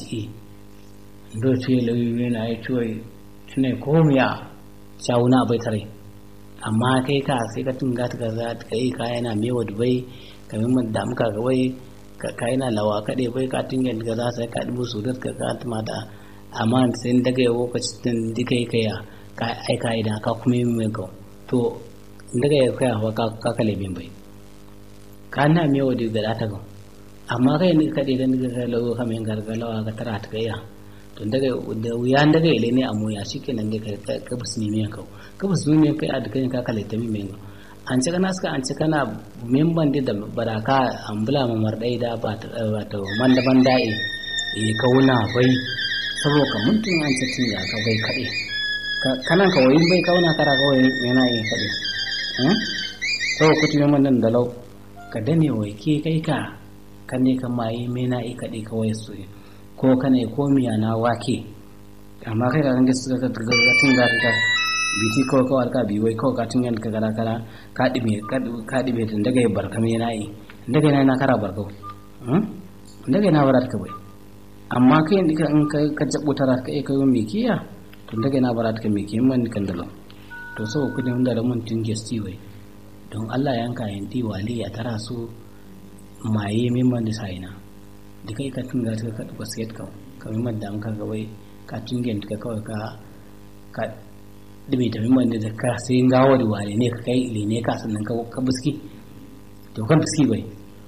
i ndo tuye lawi na ai tuye ne komiya shawuna bai tare amma kai ka sai ka tunga ta kaza ka yi ka yana mewa dubai ka min da muka ga wai ka yana lawa kaɗe bai ka tunga da za sai ka dubu su ka ka tuma da amma sai daga yau lokacin da kai kai ya ka aika idan ka kuma yi mai ka to daga yau kai hawa ka kale bin bai ka na mewa da ga ta ga amma kai ne kaɗe da daga kai lawa kamin gargalawa ka tara ta kai ya to daga da wuya daga ile ne a moya shikenan dai ka ka bus ne miyan ka ka bus ne miyan kai a duka ka kalle ta mi miyan an ci kana suka an ci kana memban da baraka an bula ma mardai da ba ta ba ta man da ban dai e kauna bai saboda ka mutum an ci tin ya ka bai kade kana ka wayin bai kauna kara ka wayin yana yin kade eh to kuti memban nan da lau ka dane wai ke kai ka kan ne kan mai mena i kade ka wayin su ko kana ko miya na wake amma kai ka gange suka ka ga tun da ka biti ko ko ka bi wai ko ka tun yan ka gara kara ka dibe ka dibe tun daga ya barka me nayi daga na kara barka hmm daga na barat ka bai amma kai indika in ka ka jabo tara ka kai kai me kiya tun daga na barat ka me kiyan man kan dalo to so ku ne da mun tun gesti wai don Allah yanka yanti wali ya tara su maye mimman da saina da kai ka tunga ta ka duba sai ka kamar madda an ka gawai ka tungen ka kawai ka ka dibe ta mimman da ka sai gawo da wale ne ka kai ile ne ka sannan ka ka biski to kan biski bai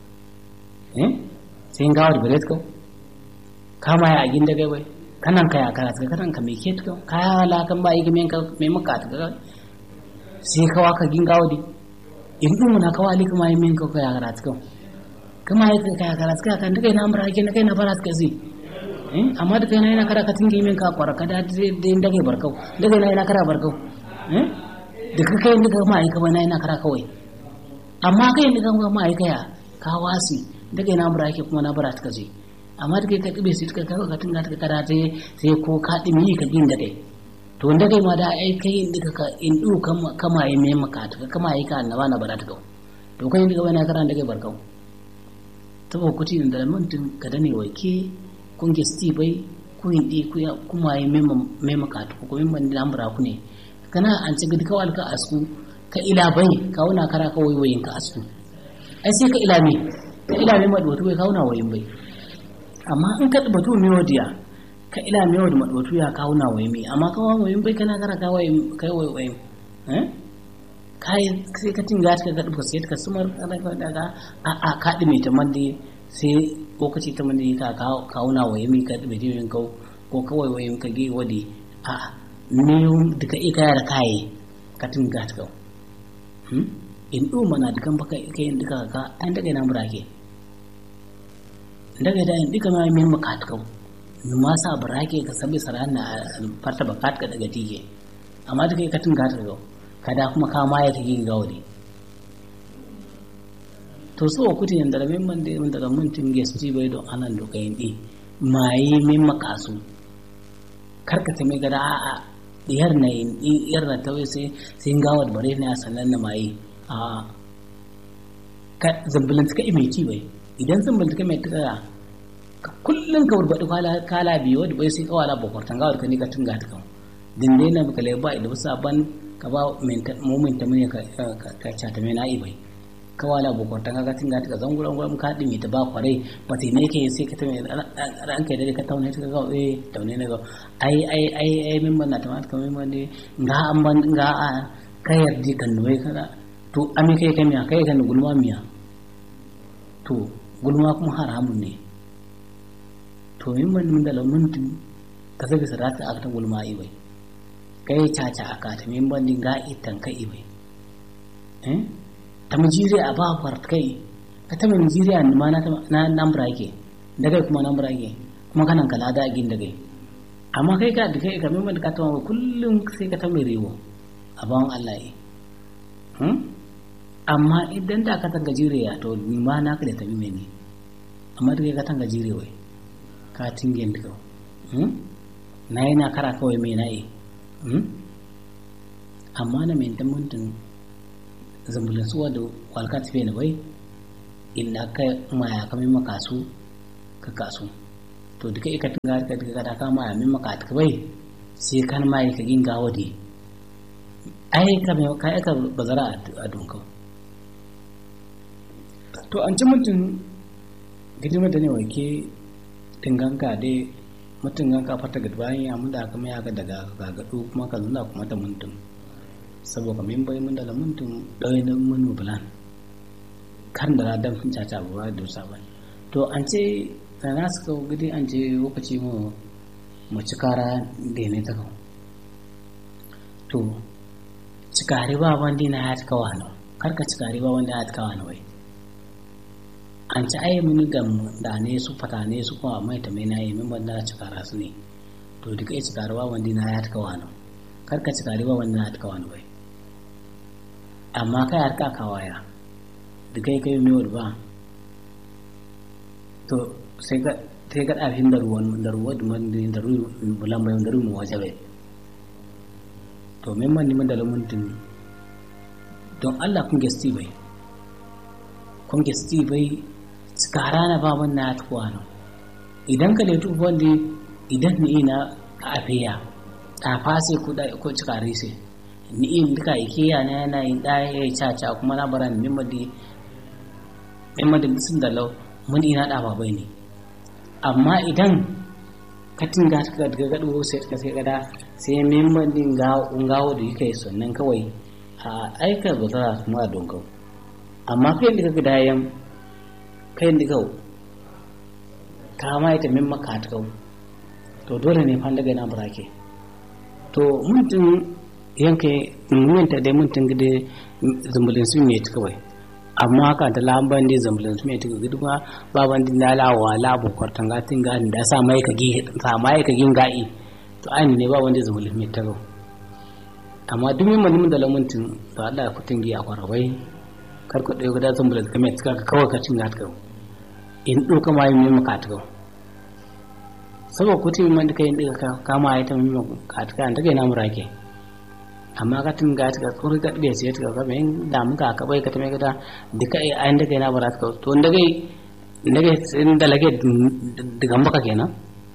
eh sai gawo da bare ka kama ya agin da bai kanan ka ya kara ka kanan ka me ke ka kaya la kan ba yi men ka me maka ta ka sai ka waka gin gawo di in dun na ka wali kuma yi men ka ya kara ta ka kama ya kai kara suka kan duka ina amra ke na kai na fara suka zi amma duka ina ina kara ka tinge min ka kwara ka da da dage barkau daga ina ina kara barkau duka kai duka ma aika bana ina kara kawai amma kai duka ma aika ya ka wasi daga ina amra ke kuma na bara suka zi amma duka ka tibe su duka ka tinga ta kara sai sai ko ka dimi ka gin da kai to wanda kai ma da ai kai duka ka in du kama yi mai maka kama yi ka annaba na bara ta kau to kai duka wani kara da kai barkau saboda kuti da mantin ka da ne wake kun ge sti bai ku yin di ku ya kuma yi mema ka to ko memban da ambra ku ne kana an ci gidi kawal ka asku ka ila bai ka wuna kara ka wayoyin ka asku ai sai ka ila me ka ila me madwatu bai ka wuna wayin bai amma in ka batu me wadiya ka ila me wadi madwatu ya ka wuna wayin mai amma ka wayin bai kana kara ka wayin kai wayin eh kai sai ka tinga ta ga duka sai ka sumar daga a a ka dime ta mande sai lokaci ta mande ka kauna waye mi ka dime din kau ko kawai waye ka ge wadi a ne duka i ka yara kai ka tinga ta kau hmm in du mana dukan baka kai duka ka an daga nan burake daga da in duka ma min maka ta kau ma sa burake ka sabi sarana farta bakat ka daga tige amma duka ka tinga ta kau kada kuma kama ya ta yin gauri to so kuti yanda da min man da daga mun tin gesti bai don anan do kayin di mai min makasu karka ta mai gada a a diyar na yin diyar na ta sai sai gawar bare ne a sannan na mai a ka zambulin ka mai ci bai idan zambulin ka mai tsaya ka kullun ka wurbaɗi kala biyu wadda bai sai kawala bakwartan gawar ka ne ka tunga ta kan dinde na baka lai ba idan wasu ban ka ba mumin ta mune ka cata mai na'i bai ka wala bukwartan ka tinga ta zan guran guran ka dimi ta ba kwarai ba ta ne ke sai ka ta mai ran kai da ka taune ta ga eh taune ne ga ai ai ai ai min ban na ta mata min ban ne ga an ban ga a ka yardi kan wai kana to ami kai kai miya kai kan gulma miya to gulma kuma haramun ne to min ban min da lamuntin ka zabi sarata aka ta gulma ai bai kai caca a kata min bandin ga itan ka ibe eh ta mujiri a ba kwar kai ka ta mujiri a ma na nan brake da kai kuma nan brake kuma kanan kala da agin da kai amma kai ka da kai ka min ka ta kullum sai ka ta mai rewo a bawan Allah yi hmm? amma idan da ka ta gajire ya to ma na ka da ta mime ne amma da kai ka ta gajire wai ka tingen da hmm? na yi na kara kawai mai na yi amma na mai damantin zambulin suwa da kwalka tafiya na bai inda ka maya kame makasu ka kasu to duka ika tunga ka duka kada kama ya min maka ta bai sai kan mai ka ginga wadi ai ka me ka aka bazara a dunka to an ci mutum gidima da ne wake tinganka dai mutum ganka fata ga bayan ya mun da kuma ya ga daga gagadu kuma ka zuna kuma ta mutum saboda min bai mun da mutum dai na mun bulan kan da dan sun caca ba da sabon to an ce na suka gidi an ce lokaci mu mu ci kara da ne ta kawo to cikari ba wanda na ya kawo hannu karka cikari ba wanda ya kawo hannu wai an ci ayi mini gam da ne su fata ne su kuma mai ta mai na yi min wanda na cikara su ne to duka ya cikari ba wanda na ya kawo hannu karka cikari ba wanda na ya kawo hannu wai amma kai har ka kawaya duka ya kai mai ba to sai ka sai ka ɗafin da ruwan da ruwa da ruwan bulan bayan da ruwan waje bai to min man niman da lamuntin don Allah kun gesti bai kun gesti bai tsakara na ba man na tuwa no idan ka letu wanda idan ni ina ka afiya tsafa sai ku da ko cikare sai ni in duka ikiya na yana yin ɗaya ya caca kuma na bara min madi min madi sun da lau mun ina da ba bai ne amma idan ka tinga ka ga gado sai ka sai gada sai memban din ga ungawo da yake sannan kawai a aika ba za su ma don kau amma kai da kaga dayan kai da kau ka ma ita memma ka ta kau to dole ne fan daga na burake to mutum yanke mun ta dai mutum gide zumbulin su ne kawai amma haka da lamban da zambulan su mai tuka gudu ma baban din lalawa labu kwartan gatin gani da sa mai ka gi sa mai ka gin gai to ai ne ba wanda zambulan mai taro amma duk min mun da lamuntin to Allah ya kutin gi a kwarabai kar ku dai guda zambulan ka mai tuka ka kawai ka cin gatka in doka mai mai maka tuka saboda kutin man da kai dinka kama ai ta mai maka tuka an take na murake amma ka tun ga ta kuri ka ɗaya sai ta ga men da muka ka bai ka ta mai gada duka ai an daga na barat ka to daga daga in da lage daga maka kenan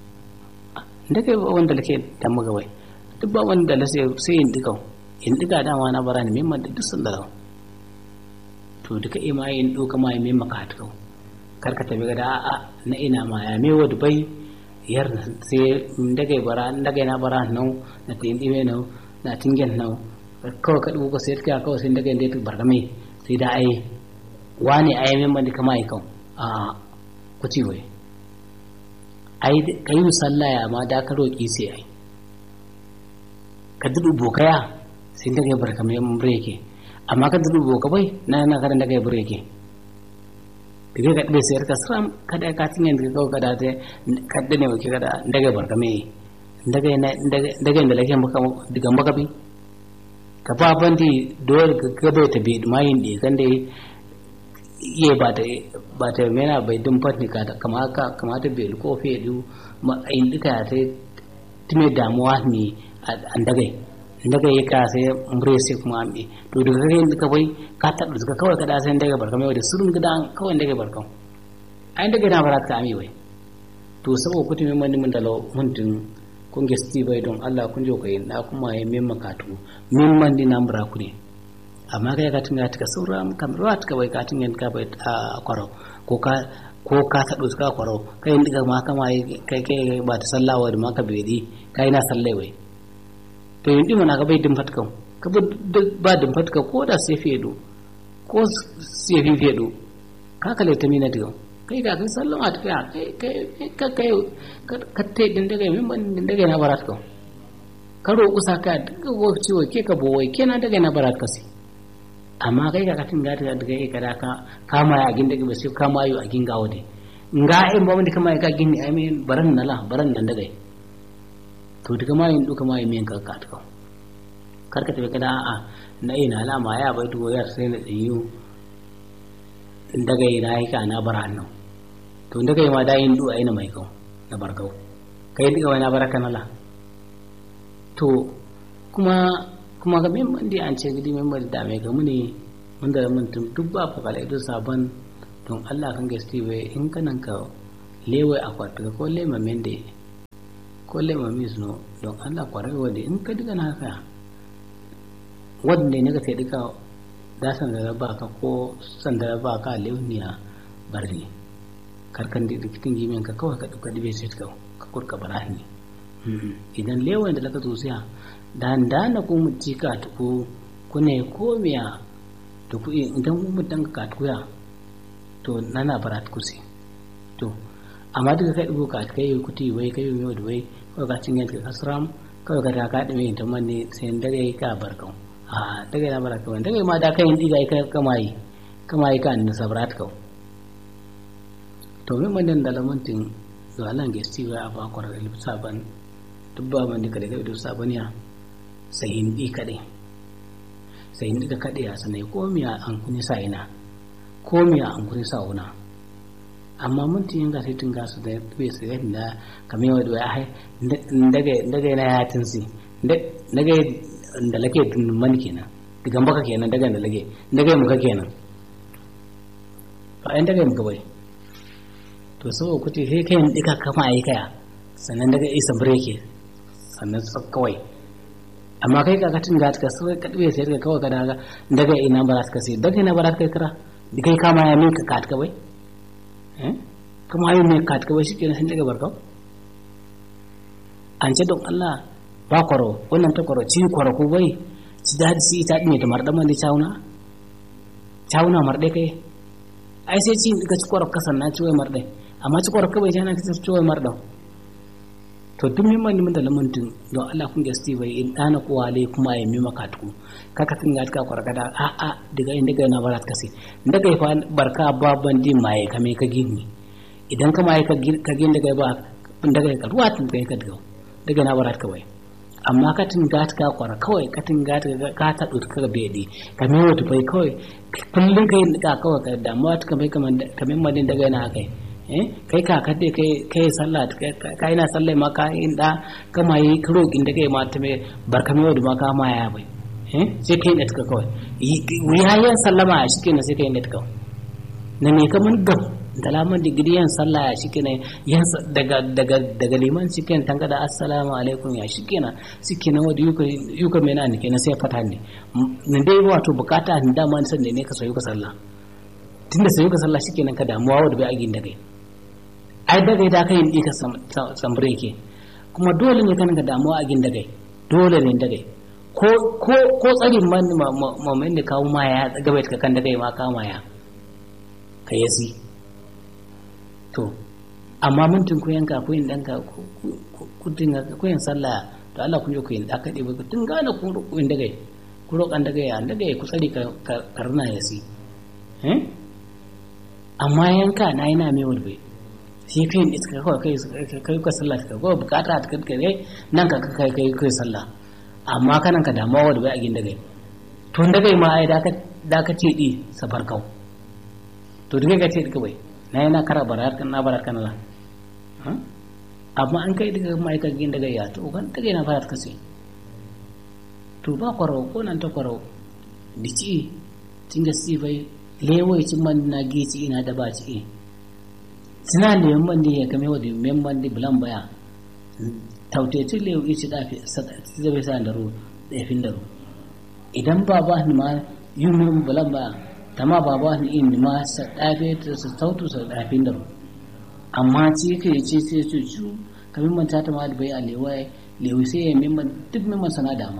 daga wanda lake da muka bai duk ba wanda la sai sai in duka in duka dama na bara ne memman da duk sun da to duka ima in doka ma mai maka ta kau kar ka tabi gada a na ina ma ya me wadu bai yar sai daga bara daga na bara nan na tin ime nan na tingen nau kawai ka ɗugo sai ka kawai sai daga inda barka mai sai da ai wani ai min bandi kama ai kan a ku ci wai ai kai musalla ya ma da ka roki sai ai ka dudu bokaya sai daga barka mai mun breke amma ka dudu boka bai na na karan daga breke daga ka ɗebe sai ka sram kada ka tingen daga kawai kada ta kadda ne wake kada daga barka mai daga da lake diga makabi ka ba bandi dole ka gaba ta bi mayin da kan da iya ba ta ba ta mena bai dun fatni ka kama ka kama ta bai ko fe du ma in duka ta time damuwa ne an daga daga ya ka sai mure sai kuma ambe to daga kai duka bai ka ta daga kawai kada sai daga barka mai da surun gidan kawai daga barkan ai daga na baraka ami wai to saboda kutumin mani mun da mun kun gesti bai don Allah kun jo kai na kuma ya min makatu min man di na mura ku ne amma kai ka tunga ta saura kam ruwa ta bai ka tunga ka bai a kwaro ko ka ko ka ta ka kwaro kai ndiga ma kama kai kai ba ta sallawa da maka bai di kai na sallai wai to yin dima na ka bai din fatkan ka ba din fatka ko da sai fedo ko sai fi fedo ka kale ta mina diga kai ga kai sallon a tafiya kai kai ka kai ka te din daga min ban din daga na barat ko ka roƙu saka daga go ciwo ke ka bowai kenan daga na barat kasi amma kai ga katin ga daga daga ka da ka kama ya gin daga ba sai kama yo a gin gawo de nga in ba mun kama ka gin ai min baran nala baran nan daga to daga ma yin duka ma yin min ka ka ta kar ka tafi kada a'a na ina alama ya bai to yar sai na tsayu daga ina yi ka na bara nan to daga yi ma da yin du'a ina mai kau na barkau kai daga wani baraka nala to kuma kuma ga min bandi an ce gidi min bandi da mai ga mune mun da mun tum duk ba fa kala ido saban don Allah kan gaske bai in kanan ka lewe akwatuka ko lema mende ko lema misno don allah kwarar wadda in ka diga na haka wadda ne ka sai duka da san da ba ka ko san da ba ka lewniya barni karkan da dikitin gimin ka kawai ka duka dibe sai ka ka kurka barahni idan lewan da laka zuciya dan dana ko mutika to ko kune komiya to ku idan mu dan ka tuya to nana barat kusi to amma duka kai dubo ka kai kuti wai kai yau da wai kawai ka cinye ka kasram kawai ka ta ka dame ta manne sai dare ka barkan a daga na baraka ban daga ma da kai diga kai kamai kamai ka annu sabrat kau to min mandan da lamantin zuwa nan ga sti wa ba kwar da lipsa ban dubba man dika daga da saban ya sai in di kade sai in dika kade ya sanai komiya an kuni sa ina komiya an kuni sa una amma mun tin ga sai tun ga su da bai sai da kamar yau da ai daga daga na ya tinsi daga da lake man kenan digan baka kenan daga da lage daga muka kenan fa ai daga muka bai to saboda kuti sai kai dika kama ai kaya sannan daga isa breke sannan su kawai amma kai ka katin ga ka sai ka dube sai ka kawai ka daga daga ina ba za ka sai daga ina ba za ka kira dikai kama ya min ka kat ka bai kuma ayin mai kat ka bai shikenan sun daga barkau an ce don Allah ba kwaro wannan ta kwaro ci kwaro ko bai ci da si ita ne da mardan man da chauna chauna marde kai ai sai ci ga ci kwaro kasan na ci wai marde amma ci kwaro ka bai jana ka ci wai mardan to duk min man da lamuntin don Allah kun gasti bai in dana ko wale kuma ya mi maka tuku kaka tin ga ka kwaro kada a a daga inda ga na barat kasi daga fa barka babban din mai kame ka gini idan ka mai ka gini daga ba daga ka ruwa tun kai ka daga daga na barat kawai amma ka tinga ka kwara kawai ka tinga ka ta ɗauki ka bedi ka mai wata bai kawai kullum ka yi ka kawai ka damuwa ta kamar kamar madin daga yana haka kai ka ka dai kai kai sallah ka ina sallah ma ka yi da kama yi kiro kin da kai ma ta mai barka mai wata ma ka ma ya bai sai kai da ta kawai yayin sallama a shi kenan sai kai da ta kawai na me kamar gam da laman digiri yan sallah ya shi kenan yan daga daga daga liman shi kenan tanga da assalamu alaikum ya shi kenan shi kenan wanda yuka yuka mena ne kenan sai fata ne ne dai wato bukata ne dama ne sanda ne ka sayo ka sallah tunda sayo ka sallah shi kenan ka damuwa wanda bai agin da kai ai daga da kai in ka sambre ke kuma dole ne kan ka damuwa agin da kai dole ne da kai ko ko ko tsarin man mamman da kawo ma ya gaba ka kan da kai ma kama ya ka yasi to amma mintin ku yanka ku yin danka ku dinga ku yin sallah to Allah kun je ku yin da ka debe tun gane ku ku yin dagai ku roƙan dagai an dagai ku tsari ka karna ya si eh amma yanka na yana mai wurbe sai kai yin iska kawai kai kai ka sallah ka ko bukata ta kai kai nan ka kai kai kai sallah amma kanan ka damuwa wurbe a gin dagai to dagai ma ai da ka da ka ce di safar kau to dagai ka ce di kawai na yana kara barar kan na barar kan la amma an kai daga ma'aikacin daga ya to kan daga yana fara kasi to ba kwaro ko nan ta kwaro dici tinga si bai lewai cin man na gici ina da ba ci sina lewan man ne ya kame wa men man di bulan baya tauteci lewu ici da fi zabe sa da ru da fin da ru idan ba ba ni ma yumin bulan baya tama baba ni in ma sa dafe ta sa tautu sa dafin da amma ci ka yi ce sai su cu kamin man ta ma da bai a lewa lewa sai ya mimman duk mimman sana dama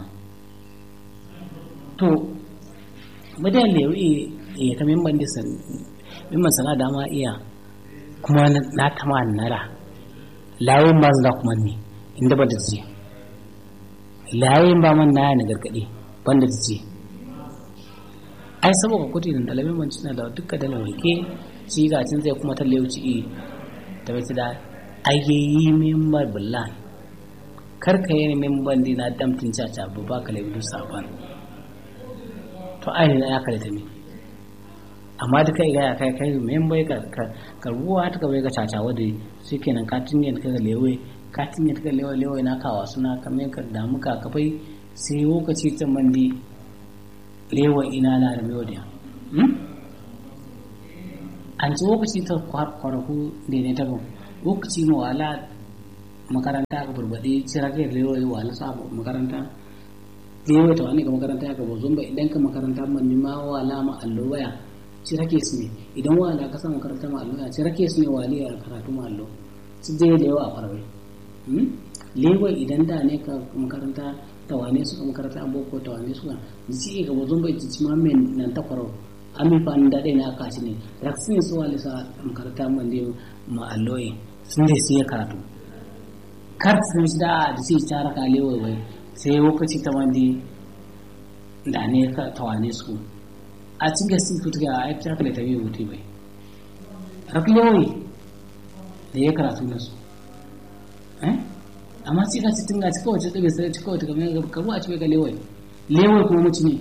to madan lewa ya ka mimman da san mimman sana dama iya kuma na tama nara layin ba za kuma ne inda ba da ce layin ba man na ya na gargaɗe banda da ce ai saboda kudi da dalamin man suna da dukkan dalar rike ci ga cin zai kuma talle wuce i ta bai da ayyayi membar bullan kar ka yi memban dina damtin caca ba ba ka laifin sabon to ai na ya kare ta mi amma duka iga ya kai kai membai ka ka ruwa ta ka bai ka caca wadda shi kenan ka tinye ka ga lewe ka tinye ka lewe lewe na kawa suna kamar ka damu ka kafai sai lokaci ta mandi lewa ina na da melodiya an ci lokaci ta kwaraku da ne tagun lokaci ma wala makaranta ka burbaɗe cira kai lewa wala sa makaranta lewa ta wani ga makaranta ka bozon ba idan ka makaranta man ma wala ma allo waya cira ke su ne idan wala ka sa makaranta ma allo ya cira ke su ne wali a karatu ma allo su je lewa a farbe lewa idan da ne ka makaranta tawane suka makaranta an boko tawane suka ji ga bozon ba ji ma men nan ta kwaro ami fa da dai na kashi ne raksin su wali sa makaranta man dai ma alloyi sun dai sai karatu kar sun shi da da sai tara ka lewa bai sai lokaci ta wandi da ne ka tawane su a cikin gasi kutu ga ai ta kale ta yi wuti bai raklewi da ya karatu na su eh amma sai ka cikin ga cikin wace tsabe sai cikin wace kamar karu a cikin ga lewai lewai kuma mutu ne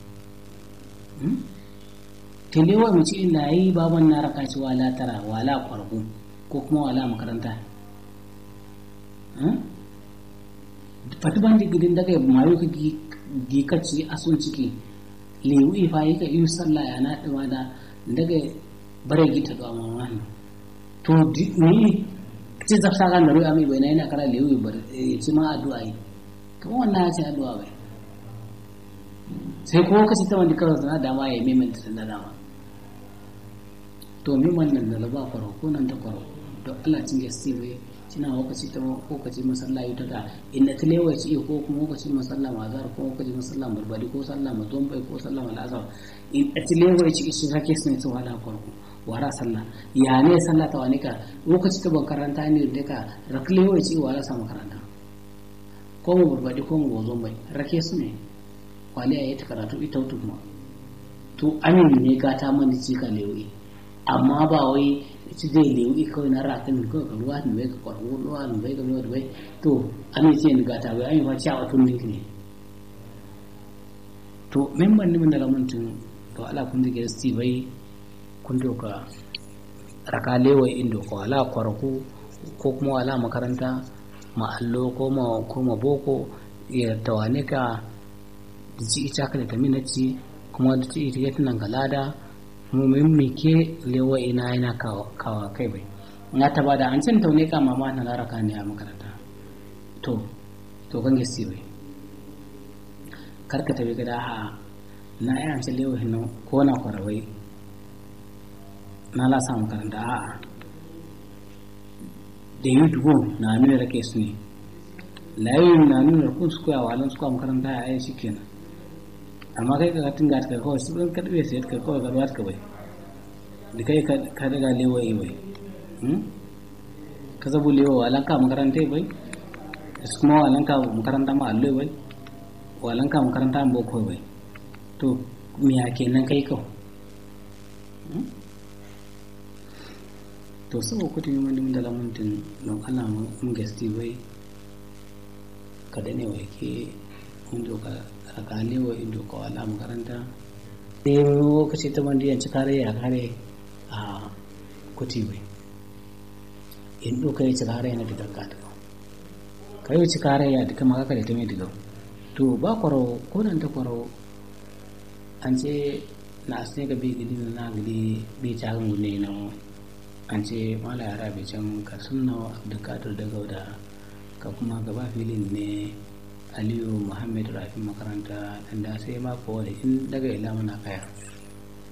ta lewai mutu illa yi baban na raka shi wala tara wala kwargo ko kuma wala makaranta fati ban da gidin daga mayu ka gikaci a sun ciki lewu ifa yi ka yi sallah ya naɗi ma da daga bare gita da amma wani to ni ce zafsa kan da ruwa mai bai na yana kara lewu bar ci ma addu'a yi kuma wannan ya ce addu'a bai sai ko kace ta wanda kawai sana dama ya yi mai da dama to mi wannan da ba kwaro ko nan ta kwaro to Allah cin gaske bai kina lokaci ta lokaci masallaci ta da inda ta lewa ci ko kuma lokaci masalla mazar ko lokaci masalla barbari ko sallah mazon bai ko sallah malazar in ta lewa ci shi kake sun ta wala farko wara sallah ya ne sallah ta wani ka lokaci ta makaranta ne da ka raklewa ci wala sa makaranta ko mu barbari ko mu mazon bai rake su ne kwali a yi ta karatu ita wutu kuma to amin ne gata mani ci ka lewi amma ba wai ci zai lewi kawai na rakin kawai ka ruwa bai ka kwarwo ruwa bai ka ruwa bai to an yi ce ni gata bai an yi fa ciyawa tun ninki ne to memban ni daga mutum to ala kun dige sti bai kun doka raka lewa indo ko ala kwarku ko kuma ala makaranta ma allo ko ma ko ma boko ya tawane ka da ci ita ka da taminaci kuma da ci ita ya tunan galada mu min mike lewa ina yana kawa kai bai na ta bada an cin taune ka mama na laraka ne a makaranta to to kan gasi bai karka tabi gada ha na yi an cin lewa hinna ko na kwarawai na lasa makaranta a da yi dubu na nuna rake su ne layoyin na nuna kun su koya walon su koya makaranta a yi shi kenan amma kai ka tinga ka kawai su ɗan karɓe sai ka kawai garwa ka bai da kai ka daga lewa yi bai ka zabu lewa walan ka makaranta bai su kuma walan ka makaranta ma allo bai walan ka makaranta ma boko bai to me ya kenan kai kau to sabo kutu yi wani da lamuntin don Allah mun gasti bai ka dane wa ke mun doka alkali wa ido ka wala makaranta sai lokaci ta wanda yanci kare ya kare a kuti bai in doka ya ci kare yana da ganka da ka yi ci kare ya duka maka kare ta mai diga to ba kwaro ko nan ta kwaro an ce na asne ga bi gidi na gidi bi cagan gune na an ce mala yara bai can ka sunna abdulkadir da gauda ka kuma gaba filin ne aliyu muhammad rafi makaranta da sai mako da in daga ila muna kaya